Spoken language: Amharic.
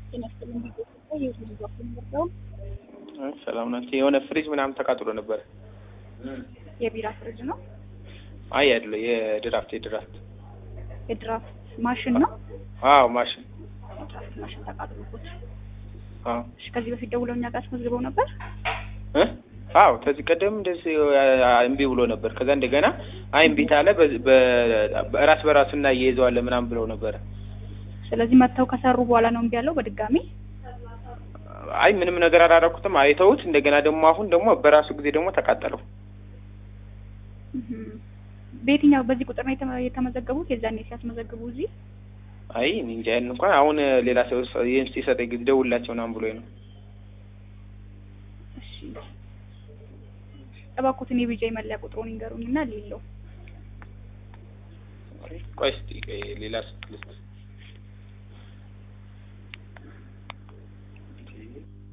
ጤና ይስጥልኝ ቤተሰብ የህዝብ ዛፍ የምወርደው ሰላም ናቸው። የሆነ ፍሪጅ ምናምን ተቃጥሎ ነበር። የቢራ ፍሪጅ ነው። አይ አይደለ፣ የድራፍት የድራፍት የድራፍት ማሽን ነው። አዎ ማሽን የድራፍት ማሽን ተቃጥሎበት። አዎ እሺ፣ ከዚህ በፊት ደውለው እኛ ጋር አስመዝግበው ነበር። እ አዎ ከዚህ ቀደም እንደዚህ እምቢ ብሎ ነበር። ከዛ እንደገና አይ እምቢ ታለ በራስ በራሱ እና እየይዘዋለን ምናምን ብለው ነበረ። ስለዚህ መጥተው ከሰሩ በኋላ ነው እምቢ ያለው በድጋሚ። አይ ምንም ነገር አላደረኩትም። አይተውት እንደገና ደግሞ አሁን ደግሞ በራሱ ጊዜ ደግሞ ተቃጠለው። እህም። በየትኛው በዚህ ቁጥር ነው የተመ- የተመዘገቡት? የዛኔ ሲያስመዘግቡ እዚህ አይ እኔ እንጃ ያን እንኳን አሁን ሌላ ሰው ይህን ሲሰጠኝ ጊዜ ደውላቸው ምናምን ብሎኝ ነው። እሺ፣ እባክዎትን የቢጃይ መለያ ቁጥሩን ይንገሩኝና ሌለው ቆይ እስኪ ቆይ ሌላ ልስጥ